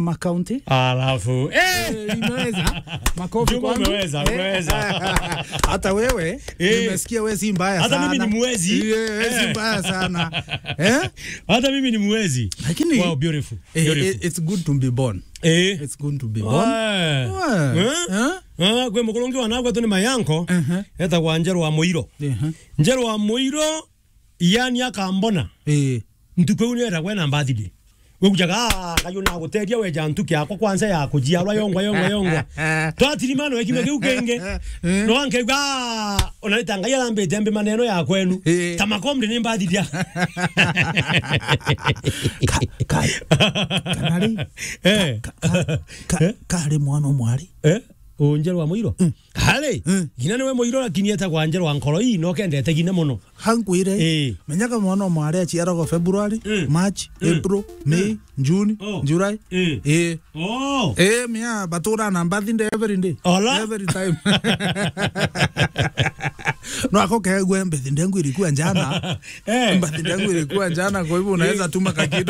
Mama County. alafu eh! Eh, Imeweza makofi Juma, kwangu. umeweza, Eh, umeweza. hata wewe Eh. nimesikia wewe si mbaya Hata sana. mimi ni mwezi. Eh, wewe si Eh. mbaya sana eh? hata mimi ni mwezi Lakini wow, beautiful. eh, Beautiful. eh, it's good to be born. Eh. It's good to be born. Eh. Eh. Eh? Eh? Ah, gwe mukulungi wanagwe tu ni mayanko Mhm. etagwa njeru wa muiro Mhm. njeru wa muiro yani akambona Eh. ntuku iu nietagwe na birthday wekujaga kayo naguteria weja ntuki yakwa kwanza ya kujiarwa yongwa yongwa yongwa twatirimano ekime kiu kingi no ankegwa onalitanga yalambite mbi maneno ya kwenu Eh. tamakomri ni mbathiria Ka- ka- kanari eh ka- ka- ka- kari mwana mwari eh unjeru wa muiro kale Mm. gina niwe muiro lakini etagwa njeru wa nkoro ii no kendete gina muno hankwire Eh. menyaga mwana mwari aciaragwo february Mm. march Mm. april may june Oh. july Eh. eh oh Eh, mia batura na birthday every day. Ola. Every time. no ako kegwe birthday yangu ilikuwa jana. Eh. Birthday yangu ilikuwa jana kwa hivyo unaweza tuma kakido.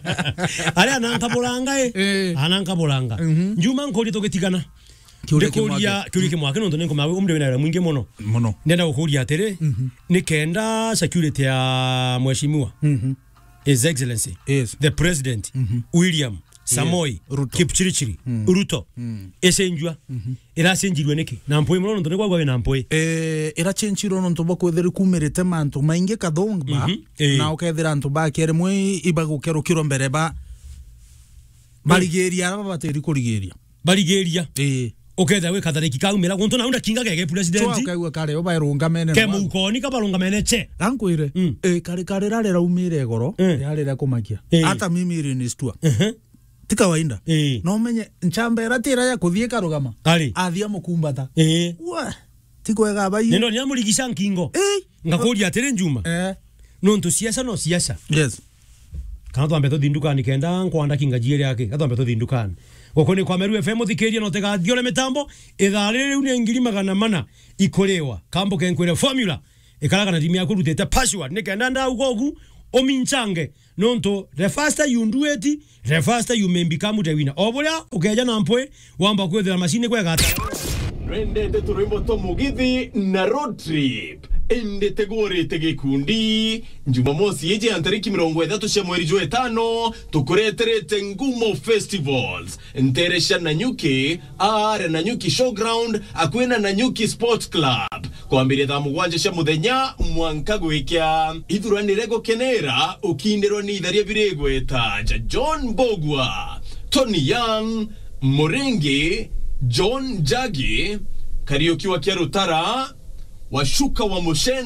ari anankabulanga e Eh. anankabulanga njuma nkori tugitigana Kiuria ndikuria kiuria kimwake nondu ninkumawe umri wina mwingi muno Muno. ndenda gukuria atiri ni kenda security ya mheshimiwa Mhm. his excellency Yes. the president william samoi Ruto. kipchirichiri ruto ecenjua iracenjirwe niki na mpui muno nondu nikwagwa wina mpui Eh, ira chenchiro no ntoba kwethira kumirite mantu maingi kathongba Mhm. Eh. na ukethira antu ba kere mwe ibagukero kiro mbere ba barigeria aba batiri kurigeria barigiria eh uketha wi kathariki kaumira guntu naunda kinga gege twa president ukaigua kare obairunga mene ke muukoni kabarunga mene che gankwire Mm. eh kare kare rare raumire goro Mm. rare kumakia Eh. hata mimi iri ni stua Mhm. ti kawaida Eh. no menye nchambera tira ya kuthie karugama ari athia mukumbata eh wa ti kwega bai nendo niamurigisha nkingo eh ngakuria atiri njuma eh nontu siasa no siasa yes kana twambe tuthi ndukani kenda nkwanda kinga jiere yake katwambe tuthi ndukani goko ni kwa meru fm thikiria no tegathiore mitambo ithaa riri riu ni ngiri magana mana ikuriwa kambo kenkwire formula ikaraga na timu yaku rutite password ni kenda ndauga ugu ominchange nontu the faster you do it the faster you may become the winner oburia ukeja na mpwe wamba kwithira mashini kwegata twendete turwimbo twa mugithi na road trip endete gorete gikundi jumamosi iji ya tariki mirongo ithatu cia mweri jwa etano tukureterete ngumo festivals nteresha nanyuki are nanyuki showground akwina nanyuki sport club kwambiria thaa mugwanja cia muthenya mwanka gwikya ithuranire gukenera ukindirwo ni itharia birigweta ja john bogwa tony young muringi john jagi kariuki wa kiarutara washuka wa mushen